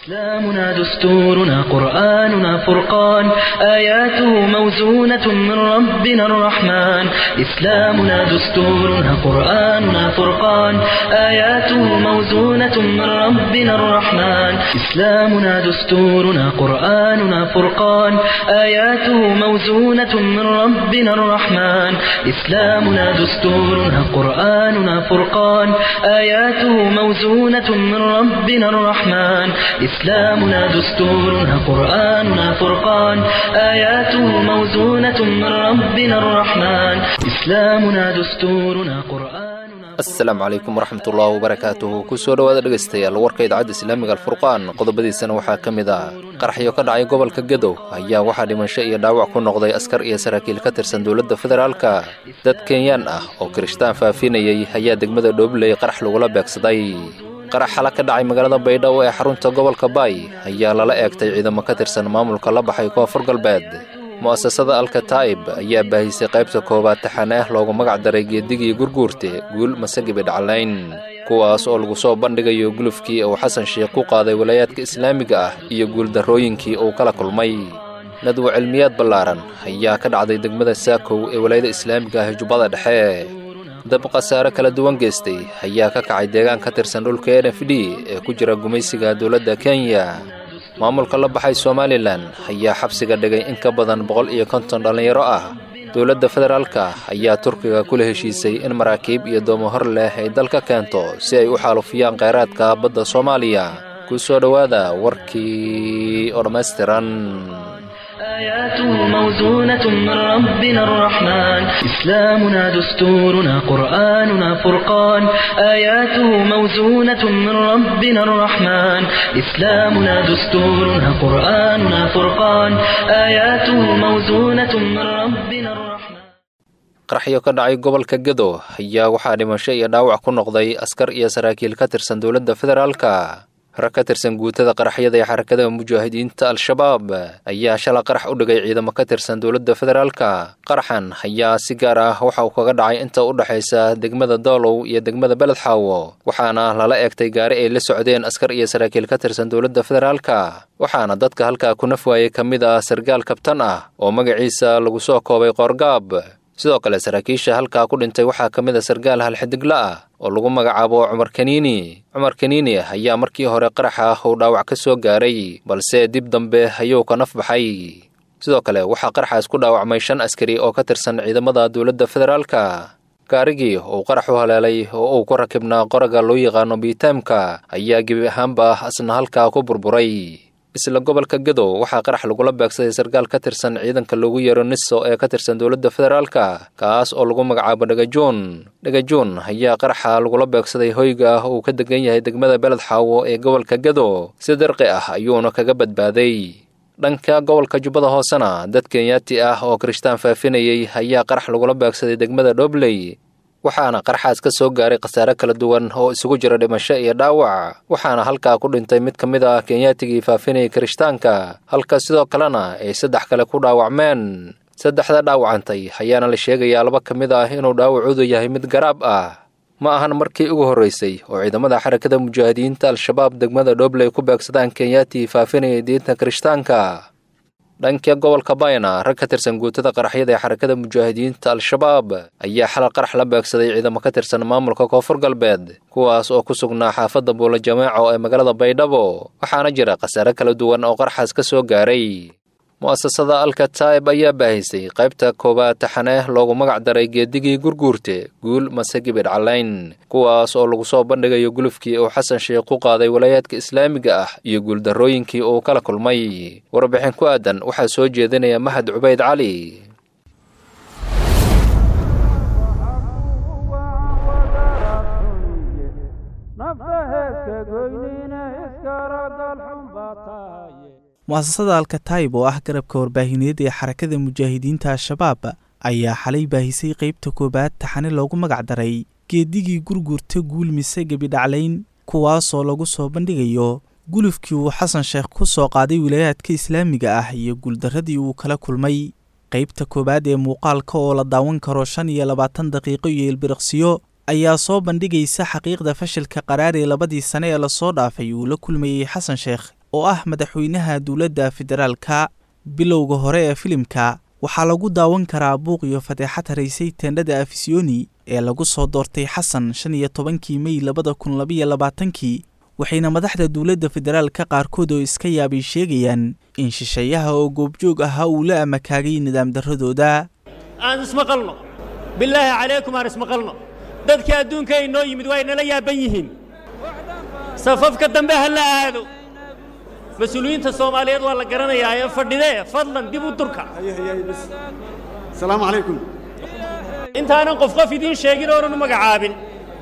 إسلامنا دستورنا قرآننا فرقان آياته موزونة من ربنا الرحمن إسلامنا دستورنا قرآننا فرقان آياته موزونة من ربنا الرحمن إسلامنا دستورنا قرآننا فرقان آياته موزونة من ربنا الرحمن إسلامنا دستورنا قرآننا فرقان آياته موزونة من ربنا الرحمن إسلامنا دستورنا قرآننا فرقان آياته موزونة من ربنا الرحمن إسلامنا دستورنا قرآننا asalaamu calaykum waraxmatullaahi wabarakaatuhu kusoo dhowaada dhegaystayaal warka idaacadda islaamiga alfurqaan qodobadiisana waxaa ka mid ah qaraxyo ka dhacay gobolka gadow ayaa waxaa dhimasho iyo dhaawac ku noqday askar iyo saraakiil ka tirsan dowladda federaalka dad kenyaan ah oo kirishtaan faafinayay ayaa degmada dhoobley qarax lagula beegsaday qarax xala ka dhacay magaalada baydhabo ee xarunta gobolka baay ayaa lala eegtay ciidamo ka tirsan maamulka la baxay koonfur galbeed mu'asasada alkataa'ib ayaa baahisay qaybta koowaad taxane ah loogu magac daray geedigii gurguurte guul masagibi dhaclayn kuwaas oo lagu soo bandhigayo gulufkii uu xasan sheikh ku qaaday walaayaadka islaamiga ah iyo guuldarrooyinkii uu kala kulmay nadwo cilmiyaad ballaaran ayaa ka dhacday degmada saakow ee walaayada islaamiga ah ee jubbada dhexe dab khasaare kala duwan geystay ayaa ka kacay deegaan ka tirsan dhulka n f d ee ku jira gumaysiga dowladda kenya maamulka la baxay somalilan ayaa xabsiga dhigay in ka badan boqol iyo konton dhallinyaro ah dowladda federaalka ayaa turkiga kula heshiisay in maraakiib iyo doomo hor leh ay dalka keento si ay u xaalufiyaan kheyraadka badda soomaaliya ku soo dhowaada warkii oo dhammaystiran آياته موزونة من ربنا الرحمن إسلامنا دستورنا قرآننا فرقان آياته موزونة من ربنا الرحمن إسلامنا دستورنا قرآننا فرقان آياته موزونة من ربنا الرحمن qaraxyo ka dhacay gobolka gado ayaa waxaa dhimasho iyo dhaawac ku noqday askar iyo saraakiil ka tirsan dowladda federaalka rag ka tirsan guutada qaraxyada ee xarakada mujaahidiinta al-shabaab ayaa shala qarax u dhigay ciidamo ka tirsan dowladda federaalka qaraxan ayaa si gaar ah waxa uu kaga dhacay inta u dhexaysa degmada doolow iyo degmada beledxaawo waxaana lala eegtay gaari ay la socdeen askar iyo saraakiil ka tirsan dowladda federaalka waxaana dadka halkaa ku naf waayey ka mid ah sargaal kabtan ah oo magaciisa lagu soo koobay qoorgaab sidoo kale saraakiisha halkaa ku dhintay waxaa ka mid a sargaal halxidigla ah oo lagu magacaabo cumar kaniini cumar kaniini ayaa markii hore qaraxa uu dhaawac ka soo gaaray balse dib dambe ayuu ka naf baxay sidoo kale waxaa qaraxaas ku dhaawacmay shan askari oo ka tirsan ciidamada dowladda federaalka gaarigii uu qarax u haleelay oo uu ku rakibnaa qoraga loo yaqaano biitaamka ayaa gebi ahaanba asna halkaa ku burburay isla gobolka gadow waxaa qarax lagula beegsaday sarkaal ka tirsan ciidanka loogu yeero niso ee ka tirsan dowladda federaalka kaas oo lagu magacaabo dhagajoon dhagajoon ayaa qaraxa lagula beegsaday hoyga ah uu ka degan yahay degmada beled xaawo ee gobolka gado si darqi ah ayuuna kaga badbaaday dhanka gobolka jubbada hoosena dad kenyaati ah oo kirishtaan faafinayay ayaa qarax lagula beegsaday degmada dhobley waxaana qarxaas ka soo gaaray khasaare kala duwan oo isugu jira dhimasho iyo dhaawac waxaana halkaa ku dhintay mid ka mid ah kenyaatigii faafinayay kirishtaanka halka sidoo kalena ay saddex kale ku dhaawacmeen saddexda dhaawacantay ayaana la sheegayaa laba ka mid ah inuu dhaawacoodu yahay mid garaab ah ma ahan markii ugu horraysay oo ciidamada xarakada mujaahidiinta al-shabaab degmada dhobley ku beegsadaan kenyaatii faafinayay diinta kirishtaanka dhanka gobolka bayna rag ka tirsan guutada qaraxyada ee xarakada mujaahidiinta al-shabaab ayaa xalal qarax la beegsaday ciidamo ka tirsan maamulka koonfur galbeed kuwaas oo ku sugnaa xaafadda buula jameeco ee magaalada baydhabo waxaana jira khasaare kala duwan oo qaraxaas ka soo gaaray mu'asasada alkataa'ib ayaa baahisay qaybta koowaad taxane loogu magac daray geedigii gurguurte guul masagibidh calayn kuwaas oo lagu soo bandhigayo gulufkii uu xasan sheikh ku qaaday walaayaadka islaamiga ah iyo guuldarrooyinkii uu kala kulmay warbixin ku aadan waxaa soo jeedinaya mahad cubayd cali mu'asasada alkataayib oo ah garabka warbaahineed ee xarakada mujaahidiinta al-shabaab ayaa xalay baahisay qeybta koowaad taxane loogu magac daray geedigii gurgurta guul mise gebidhaclayn kuwaasoo lagu soo bandhigayo gulufkii uu xasan sheekh ku soo qaaday wilaayaadka islaamiga ah iyo guuldarradii uu kala kulmay qeybta koowaad ee muuqaalka oo la daawan karo shan iyo labaatan daqiiqo iyo ilbiriqsiyo ayaa soo bandhigaysa xaqiiqda fashilka qaraar ee labadii sane ee lasoo dhaafay uu la kulmayey xasan sheekh oo ah madaxweynaha dowladda federaalka bilowga hore ee filimka waxaa lagu daawan karaa buuq iyo fadeexad haraysay teendhada afisiyoni ee lagu soo doortay xasan shan iyo tobankii mey labada kun labaiyo labaatankii waxayna madaxda dowladda federaalka qaarkood oo iska yaabay sheegayaan in shisheeyaha oo goobjoog ahaa uu la amakaagay nidaam darradooda aan ismaqalno bilaahi calaykum aan ismaqalno dadka adduunka ay noo yimid waa inala yaaban yihiin safafka dambe ha la aado mas-uuliyiinta soomaaliyeed waa la garanayaa ee fadhidee fadlan dib u durka asalaamu calaykum intaanan qof qof idiin sheegin oonan u magacaabin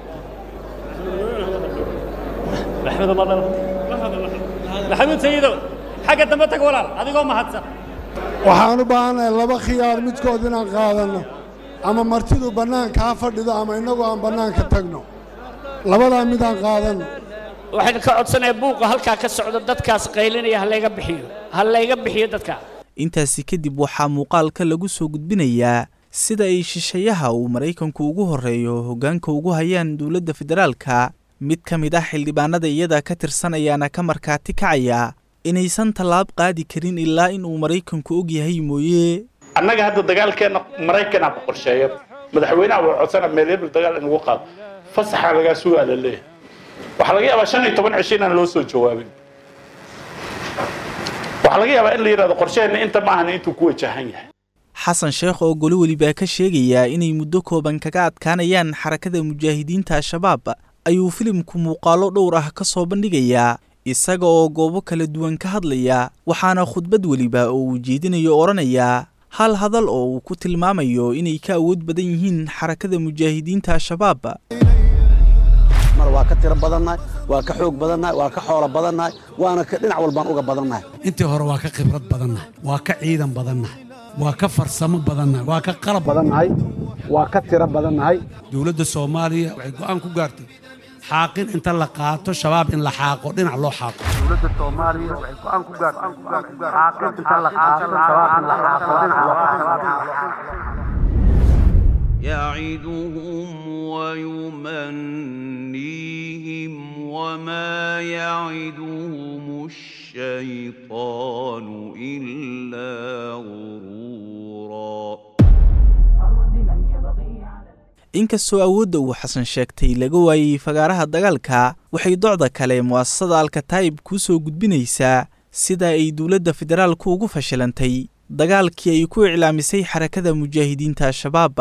maxamuud sayidow xagga dambe tag walaal adigoo mahadsan waxaan u baahannahay laba khiyaar midkood inaan qaadanno ama martidu bannaanka ha fadhido ama innagu aan bannaanka tagno labadaa midaan qaadanno waxaan ka codsanaya buuqa halkaa ka socda dadkaas qaylinaya ha layga bixiyo ha layga bixiyo dadkaa intaasi kadib waxaa muuqaalka lagu soo gudbinayaa sida ay shisheeyaha uu maraykanku ugu horreeyo hoggaanka ugu hayaan dowladda federaalka mid ka mid ah xildhibaanada iyada ka tirsan ayaana ka markhaati kacaya inaysan tallaab qaadi karin ilaa in uu maraykanku og yahay mooye annaga hadda dagaalkeenna maraykanaa ku qorsheeya madaxweynaha waa codsana meelebel dagaal in lagu qaado fasaxaa lagaa sugaa la leeyahay waxaa laga yaabaa shan iyo toban cisho inaan loo soo jawaabin waxaa laga yaabaa in la yidhahdo qorsheheenna inta maahan intuu ku wajahan yahay xasan sheekh oo goli welibaa ka sheegayaa inay muddo kooban kaga adkaanayaan xarakada mujaahidiinta al-shabaab ayuu filimku muuqaallo dhowr ah ka soo bandhigayaa isaga oo goobo kala duwan ka hadlaya waxaana khudbad weliba oo uu jeedinayo odhanayaa hal hadal oo uu ku tilmaamayo inay ka awood badan yihiin xarakada mujaahidiinta al-shabaab mar waa ka tiro badannahay waa ka xoog badannahay waa ka xoolo badannahay waana ka dhinac walbaan uga badannahay intii hore waa ka khibrad badannahay waa ka ciidan badannahay waa ka farsamo badannahay waa ka qalab badannahay waa ka tiro badannahay dowladda soomaaliya waxay go'aan ku gaartay xaaqin inta la qaato shabaab in la xaaqo dhinac loo xaaqo dowladda soomaaliya waxay go'aan ku gaartay xaaqin inta la qaato shabaab in la xaaqo dhinac loo xaaqo يعدهم ويمنيهم وما يعدهم الشيطان إلا غرورا inkastoo awoodda uu xasan sheegtay laga waayey fagaaraha dagaalka waxay docda kale mu'asasada alkataa'ib kuu soo gudbinaysaa sida ay dowladda federaalku ugu fashilantay dagaalkii ay ku iclaamisay xarakada mujaahidiinta al-shabaab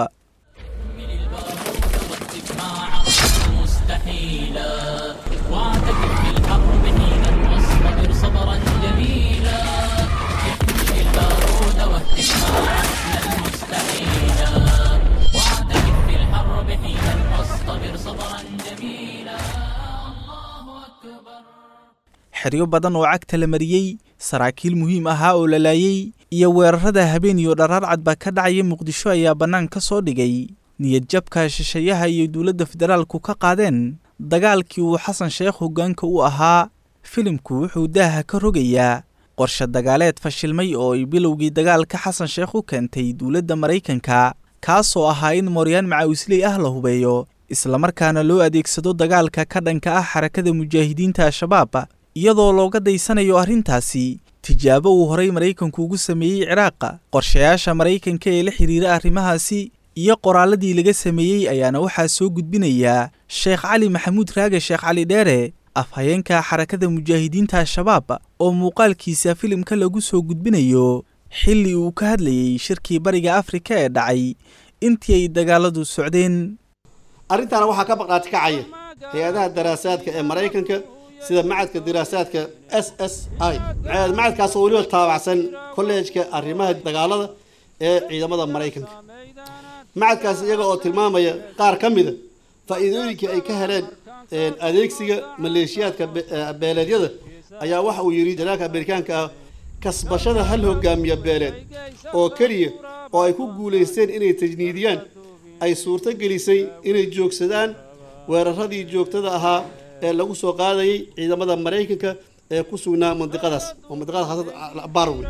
xeryo badan oo cagta la mariyey saraakiil muhiim ahaa oo la laayey iyo weerarada habeen iyo dharaarcad baa ka dhacaya muqdisho ayaa bannaan ka soo dhigay niyadjabka shisheeyaha iyo dowladda federaalku ka qaadeen dagaalkii uu xasan sheekh hoggaanka u ahaa filimku wuxuu daaha ka rogayaa qorshe dagaaleed fashilmay oo ay bilowgii dagaalka xasan sheekh u keentay dowladda maraykanka kaasoo ahaa in mooryaan macawisley ah la hubeeyo islamarkaana loo adeegsado dagaalka ka dhanka ah xarakada mujaahidiinta al-shabaab iyadoo looga daysanayo arrintaasi tijaabo uu horay maraykanku ugu sameeyey ciraaqa qorshayaasha maraykanka ee la xidhiira arrimahaasi iyo qoraalladii laga sameeyey ayaana waxaa soo gudbinayaa sheekh cali maxamuud raage sheekh cali dheere afhayeenka xarakada mujaahidiinta al-shabaab oo muuqaalkiisa filimka lagu soo gudbinayo xilli uu ka hadlayey shirkii bariga afrika ee dhacay intii ay dagaaladu socdeen arrintaana waxaa ka baqaati kacaya hay-adaha daraasaadka ee maraykanka sida macadka diraasaadka s s i macadkaasoo weliba taabacsan kolleejka arrimaha dagaalada ee ciidamada maraykanka macadkaas iyaga oo tilmaamaya qaar ka mida faa'iidooyinkii ay ka heleen adeegsiga maleeshiyaadka beeleedyada ayaa waxa uu yidhi janaalka amerikaanka ah kasbashada hal hogaamiya beeleed oo keliya oo ay ku guulaysteen inay tajniidiyaan ay suurto gelisay inay joogsadaan weeraradii joogtada ahaa ee lagu soo qaadayay ciidamada maraykanka ee ku sugnaa mandiqadaas oo mandiqada haasada barwe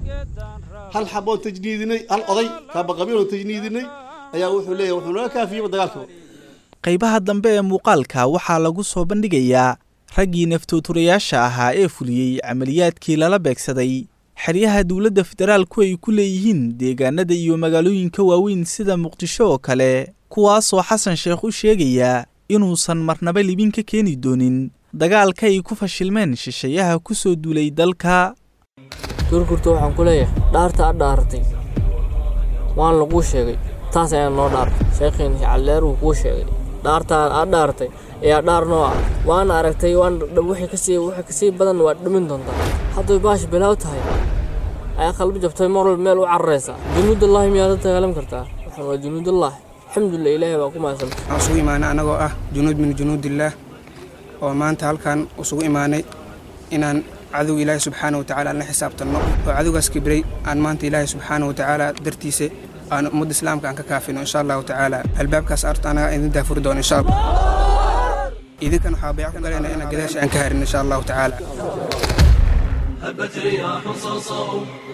hal xaboon tajniidinay hal oday kaabaqabiil oo tajniidinay ayaa wuxuu leeyahay wuxuu naga kaafiyeyba dagaalka qaybaha dambe ee muuqaalka waxaa lagu soo bandhigayaa raggii naftooturayaasha ahaa ee fuliyey camaliyaadkii lala beegsaday xeryaha dowladda federaalku ay ku leeyihiin deegaanada iyo magaalooyinka waaweyn sida muqdisho oo kale kuwaasoo xasan sheekh u sheegayaa inuusan marnaba libin ka keeni doonin dagaalka ay ku fashilmeen shisheeyaha ku soo duulay dalka gurgurta waxaan ku leeyahay dhaarta ad dhaaratay waan laguu sheegay taas ayaa noo dhaartay sheekhiina calleer wuu kuu sheegay dhaartaan aad dhaaratay ayaa dhaar noo ah waana aragtay waan wixii kasii wixii kasii badan waad dhimin doontaa hadday baasha bilaaw tahay ayaa qalbi jabtay mar walba meel u cararaysa junuudullaahi miyaad la dagaalam kartaa waxaan waa junuudullaahi alxamdulilah ilaahay baa ku mahadsan waxaan isugu imaanay annagoo ah junuud min junuudillaah oo maanta halkan isugu imaanay inaan cadow ilaahay subxaana watacaala aan la xisaabtanno oo cadowgaas kibray aan maanta ilaahay subxaana watacaala dartiisa aan ummadda islaamka aan ka kaafino insha allahu tacaala albaabkaas arta anaga idin daafuri doono insha allah idinkan waxaa bayc ku galayna inaan gadaasha aan ka harin insha allahu tacaala هبت رياح صرصر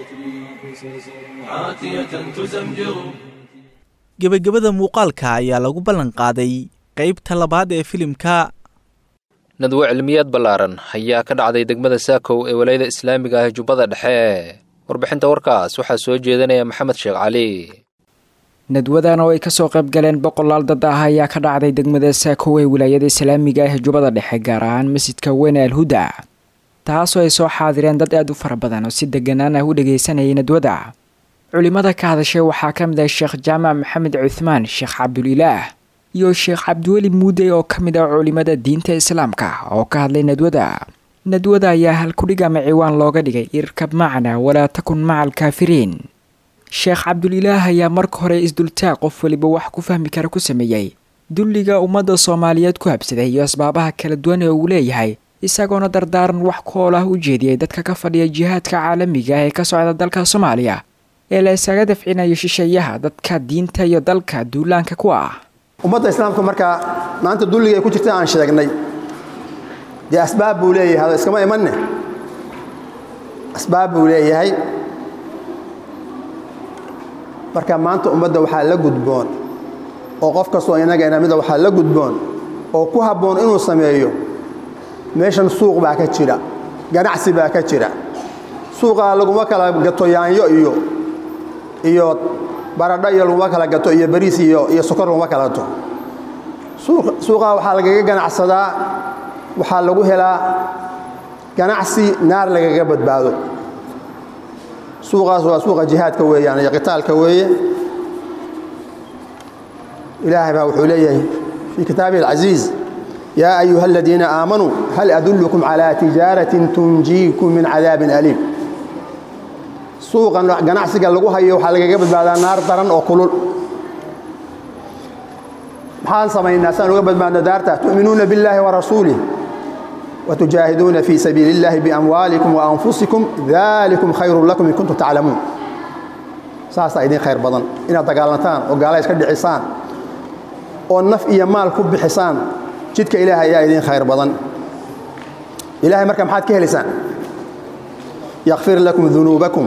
عاتية تزمجر gebagabada muuqaalka ayaa lagu ballan qaaday qaybta labaad ee filimka nadwo cilmiyaad ballaaran ayaa ka dhacday degmada saakow ee walayada islaamiga ah jubbada dhexe warbixinta warkaas waxaa soo jeedinaya maxamed sheekh cali nadwadan oo ay kasoo qayb galeen boqolaal dad ah ayaa ka dhacday degmada saakow ee wilaayada islaamiga ah jubbada dhexe gaar ahaan masjidka weyne alhuda taasoo ay soo xaadireen dad aad u fara badan oo si deganaan ah u dhagaysanayay nadwada culimada ka hadashay waxaa ka mid ah sheekh jaamac maxamed cuthmaan sheekh cabdulilaah iyo sheekh cabdiweli muudey oo ka mid ah culimada diinta islaamka oo ka hadlay nadwada nadwada ayaa halkudhig ama ciwaan looga dhigay irkab macna walaa takun maca alkaafiriin sheekh cabdulilaah ayaa marka hore isdultaaq qof weliba wax ku fahmi kara ku sameeyey dulliga ummadda soomaaliyeed ku habsaday iyo asbaabaha kala duwan ee uu leeyahay isagoona dardaaran wax kool ah u jeediyey dadka ka fadhiya jihaadka caalamiga ah ee ka socda dalka soomaaliya ee la isaga dafcinayo shisheeyaha dadka diinta iyo dalka duulaanka ku ah ummadda islaamka markaa maanta dulliga ay ku jirta aan sheegnay dee asbaab buu leeyahay hada iskama imanne asbaab buu leeyahay marka maanta ummadda waxaa la gudboon oo qof kastoo innaga inamida waxaa la gudboon oo ku habboon inuu sameeyo meeshan suuq baa ka jira ganacsi baa ka jira suuqaa laguma kala gato yaanyo iyo iyo baradho iyo laguma kala gato iyo bariis iyo iyo sokor laguma kala gato suuqaa waxaa lagaga ganacsadaa waxaa lagu helaa ganacsi naar lagaga badbaado suuqaas waa suuqa jihaadka weeyaan iyo qitaalka weeye ilaahay baa wuxuu leeyahay fii kitaabihi alcasiiz yaa ayuha aladiina aamanuu hal adullukum calaa tijaaratin tunjiikum min cadaabin aliim suuqan ganacsiga lagu hayo waxaa lagaga badbaadaa naar daran oo kulul maxaan samaynaa saan uga badbaadno daarta tu'minuuna billaahi warasuulih وتجاهدون في سبيل الله بأموالكم وأنفسكم ذلكم خير لكم إن كنتم تعلمون ساسا إذن خير بدن إن دقالنتان وقالا يسكد حسان والنف إيا مال كب حسان جدك إلهي يا إذن خير بدن إلهي مركم حاد كهلسان يغفر لكم ذنوبكم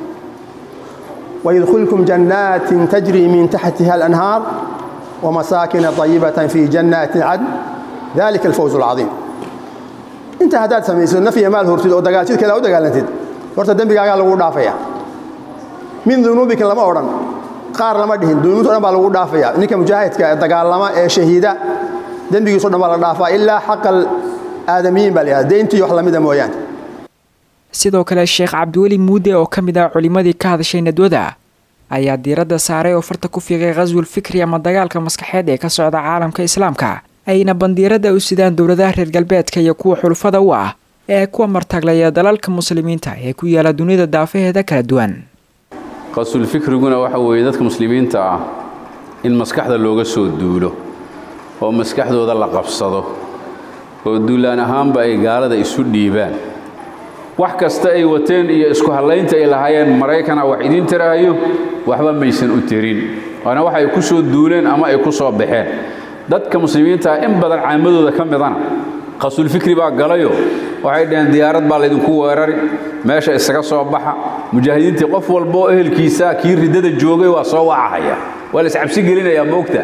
ويدخلكم جنات تجري من تحتها الأنهار ومساكن طيبة في جنات عدن ذلك الفوز العظيم inta haddaad samayso naf iyo maal hortid oo dagaal jidkale u dagaalantid horta dembigaagaa lagu dhaafaya min dunuubika lama odhan qaar lama dhihin dunuubta o dhan baa lagu dhaafaya ninka mujaahidka ee dagaalama ee shahiida dembigiiso dhan baa la dhaafaa ilaa xaqal aadamiyiin baa la yidhahda deyntii wax lamida mooyaane sidoo kale sheekh cabdiweli muude oo ka mid ah culimmadii ka hadashay nadwada ayaa diiradda saaray oo farta ku fiiqay khaswul fikri ama dagaalka maskaxeed ee ka socda caalamka islaamka ayna bandiirada u sidaan dowladaha reer galbeedka iyo kuwa xulufada u ah ee kuwa martaglaya dalalka muslimiinta ee ku yaala dunida daafaheeda kala duwan qasulfikriguna waxa weeye dadka muslimiinta ah in maskaxda looga soo duulo oo maskaxdooda la qabsado oo duulaan ahaanba ay gaalada isu dhiibaan wax kasta ay wateen iyo isku hallaynta ay lahaayeen maraykana wax idiin tiraayo waxba maysan u tirin waana wax ay ku soo duuleen ama ay ku soo baxeen dadka muslimiinta in badan caamadooda ka midana qasulfikri baa galayo waxay dhaheen diyaarad baa laydinku weerari meesha isaga soo baxa mujaahidiintii qof walba oo ehelkiisa kii riddada joogay waa soo wacahaya waa la iscabsi gelinayaa moogta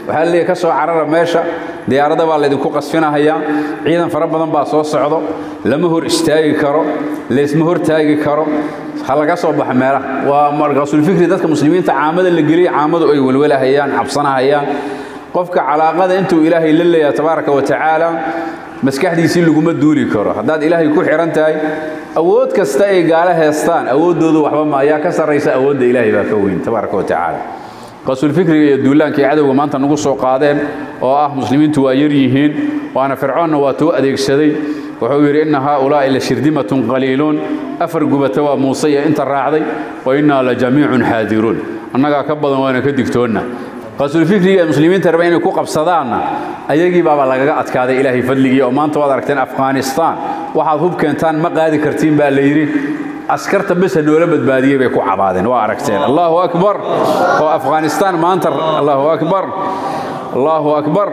waxaa leeyahy ka soo carara meesha diyaaradda baa laydinku qasfinahayaa ciidan fara badan baa soo socdo lama hor istaagi karo laysma hor taagi karo ha laga soo baxa meelaha waa markaasulfikri dadka muslimiinta caamada la geliya caamadu ay welwelahayaan cabsanahayaan qofka calaaqada intuu ilaahay la leeyahay tabaaraka wa tacaala maskaxdiisii laguma duuli karo haddaad ilaahay ku xihan tahay awood kasta ay gaalo heestaan awooddoodu waxba ma ayaa ka sarraysa awoodda ilaahay baa ka weyn tabaaraka wa tacaala qaasulfikriga iyo duulaanka ay cadowga maanta nagu soo qaadeen oo ah muslimiintu waa yar yihiin waana fircoonna waa tuu adeegsaday wuxuu yidhi inna haaulaa'i la shirdimatun qaliiluun afar gubata waa muuse iyo inta raacday wa innaa la jamiicun xaadiruun annagaa ka badan waana ka digtoonna qaasulfikriga ee muslimiinta raba inay ku qabsadaanna ayagii baaba lagaga adkaaday ilaahay fadligii oo maanta waad aragteen afghanistaan waxaad hub keentaan ma qaadi kartiin baa la yidhi askarta besa noola badbaadiyey bay ku cabaadeen waa aragteen allahu akbar oo afghanistaan maanta allahu akbar allahu akbar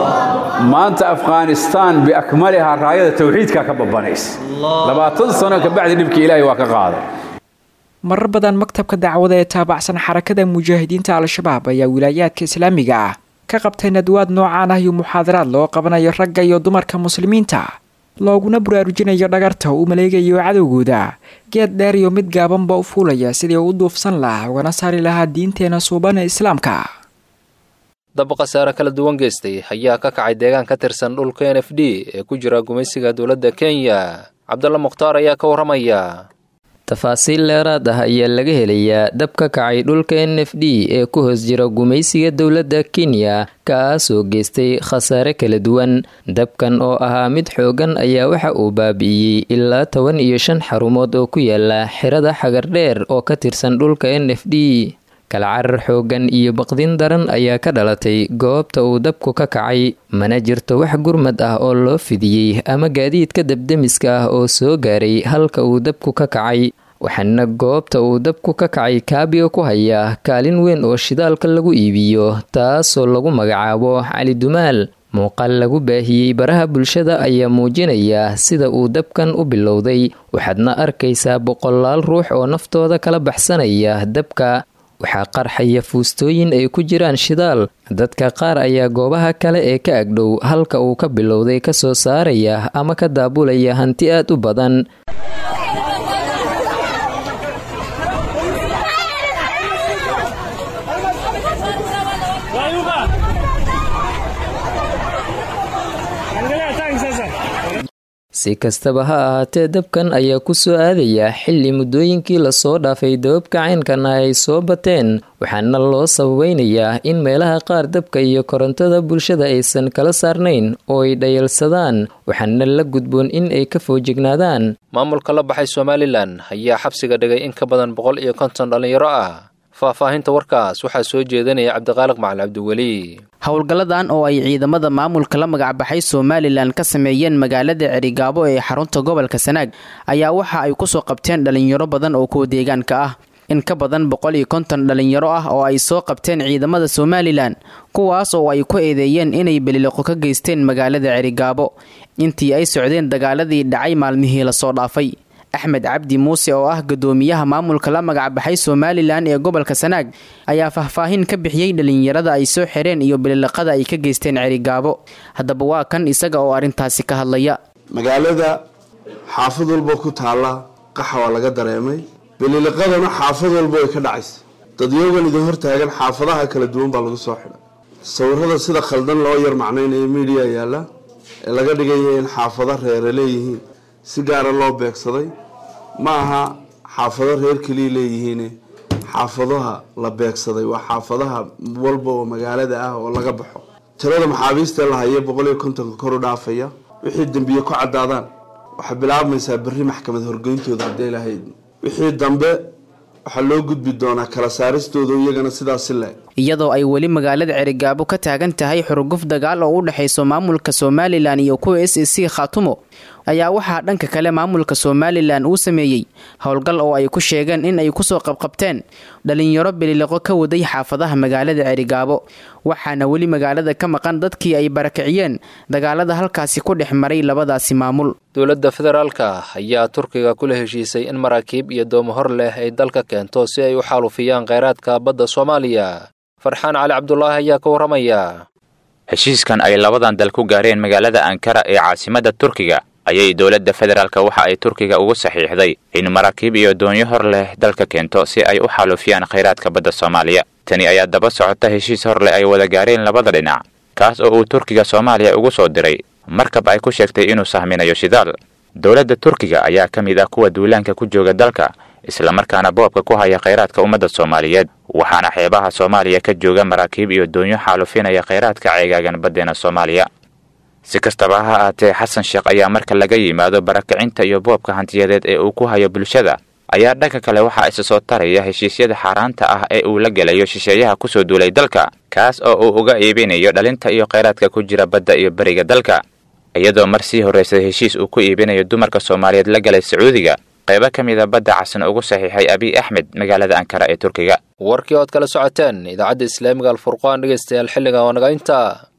maanta afghanistaan biakmalihaa raayada tawxiidkaa ka babanaysa labaatan sano kabacdi dhibkii ilaahay waa ka qaaday marar badan maktabka dacwada ee taabacsan xarakada mujaahidiinta al-shabaab ayaa wilaayaadka islaamiga ah ka qabtay nadwaad noocaan ah iyo muxaadaraad loo qabanayo ragga iyo dumarka muslimiinta looguna baraarujinayo dhagarta uu maleegayo cadowgooda geed dheer iyo mid gaabanba u fuulaya sidii u duufsan lahaa ugana saari lahaa diinteena suuban ee islaamka dab khasaare kala duwan geystay ayaa ka kacay deegaan ka tirsan dhulka n f d ee ku jira gumaysiga dowladda kenya cabdalla mukhtaar ayaa ka warramaya tafaasiil dheeraad ah ayaa laga helayaa dab ka kacay dhulka n f d ee ku hoos jira gumaysiga dowladda kenya kaasoo geystay khasaare kala duwan dabkan oo ahaa mid xoogan ayaa waxa uu baabi'iyey ilaa toban iyo shan xarumood oo ku yaala xirada xagardheer oo ka tirsan dhulka n f d kala carar xoogan iyo baqdin daran ayaa ka dhalatay goobta uu dabku ka kacay mana jirto wax gurmad ah oo loo fidiyey ama gaadiidka dabdemiska ah oo soo gaaray halka uu dabku ka kacay waxaana goobta uu dabku ka kacay kaabiga ku hayaa kaalin weyn oo shidaalka lagu iibiyo taasoo lagu magacaabo cali dumaal muuqaal lagu baahiyey baraha bulshada ayaa muujinaya sida uu dabkan u bilowday waxaadna arkaysaa boqolaal ruux oo naftooda kala baxsanaya dabka waxaa qarxaya fuustooyin ay ku jiraan shidaal dadka qaar ayaa goobaha kale ee ka agdhow halka uu ka bilowday ka soo saaraya ama ka daabulaya hanti aad u badan si kastaba ha ahaatee dabkan ayaa ku soo aadaya xilli muddooyinkii lasoo dhaafay dababka caynkan ah ay soo bateen waxaana loo sababeynayaa in meelaha qaar dabka iyo korontada bulshada aysan kala saarnayn oo ay dhayalsadaan waxaana la gudboon in ay ka foojignaadaan maamulka la baxay somalilan ayaa xabsiga dhigay in ka badan boqol iyo konton dhallinyaro ah faahfaahinta warkaas waxaa soo jeedinaya cabdiqaaliq macali cabdiweli howlgalladan oo ay ciidamada maamulka la magacbaxay somalilan ka sameeyeen magaalada cerigaabo ee xarunta gobolka sanaag ayaa waxa ay kusoo qabteen dhalinyaro badan oo kuwa deegaanka ah in ka badan boqol iyo konton dhalinyaro ah oo ay soo qabteen ciidamada somalilan kuwaas oo ay ku eedeeyeen inay beliloqo ka geysteen magaalada cerigaabo intii ay socdeen dagaaladii dhacay maalmihii lasoo dhaafay axmed cabdi muuse oo ah gadoomiyaha maamulka la magacbaxay somalilan ee gobolka sanaag ayaa faahfaahin ka bixiyey dhalinyarada ay soo xireen iyo bililiqada ay ka geysteen cerigaabo haddaba waa kan isaga oo arrintaasi ka hadlaya magaalada xaafad walba ku taalla qaxa waa laga dareemay bililiqadana xaafad walba way ka dhacaysa dadyogan idin hortaagan xaafadaha kala duwan baa lagu soo xidhay sawirada sida khaldan loo yar macnaynayo miidiya yaalla ee laga dhigaya in xaafado reere leeyihiin si gaara loo beegsaday ma aha xaafado reer keliya leeyihiin xaafadaha la beegsaday waa xaafadaha walba oo magaalada ah oo laga baxo tirada maxaabiista la haya boqol iyo kontonka kor u dhaafaya wixii dembiye ku caddaadaan waxay bilaabmaysaa berri maxkamad horgeyntooda haddii lahayd wixii dambe waxaa loo gudbi doonaa kala saaristooda iyagana sidaasi le iyadoo ay weli magaalada cerigaabo ka taagan tahay xurguf dagaal oo u dhexayso maamulka somalilan iyo kuwa s a c khaatumo ayaa waxaa dhanka kale maamulka somalilan uu sameeyey howlgal oo ay ku sheegeen in ay kusoo qabqabteen dhalinyaro beliliqo ka waday xaafadaha magaalada cerigaabo waxaana weli magaalada ka maqan dadkii ay barakiciyeen dagaalada halkaasi ku dhex maray labadaasi maamul dowladda federaalka ayaa turkiga kula heshiisay in maraakiib iyo doomo hor leh ay dalka keento si ay u xaalufiyaan kheyraadka badda soomaaliya farxaan cali cabdulaahi ayaa ka warramaya heshiiskan ay labadan dal ku gaareen magaalada ankara ee caasimadda turkiga ayay dowladda federaalka waxa ay turkiga ugu saxiixday in maraakiib iyo doonyo hor leh dalka keento si ay u xaalufiyaan khayraadka badda soomaaliya tani ayaa daba socota heshiis hor leh ay wada gaareen labada dhinac kaas oo uu turkiga soomaaliya ugu soo diray markab ay ku sheegtay inuu sahminayo shidaal dowladda turkiga ayaa ka mid ah kuwa duulaanka ku jooga dalka islamarkaana boobka ku haya khayraadka ummadda soomaaliyeed waxaana xeebaha soomaaliya ka jooga maraakiib iyo doonyo xaalufinaya khayraadka ceegaagan baddeena soomaaliya si kastaba ha aatee xasan sheekh ayaa marka laga yimaado barakacinta iyo boobka hantiyadeed ee uu ku hayo bulshada ayaa dhanka kale waxaa isa soo taraya heshiisyada xaaraanta ah ee uu la gelayo shisheeyaha kusoo duulay dalka kaas oo uu uga iibinayo dhalinta iyo khayraadka ku jira badda iyo beriga dalka iyadoo mar sii horraysay heshiis uu ku iibinayo dumarka soomaaliyeed la galay sacuudiga qaybo ka mida badda casan ugu saxiixay abiy axmed magaalada ankara ee turkiga warkii ood kala socoteen idaacadda islaamiga alfurqaan dhegaystayaal xilliga oo naga inta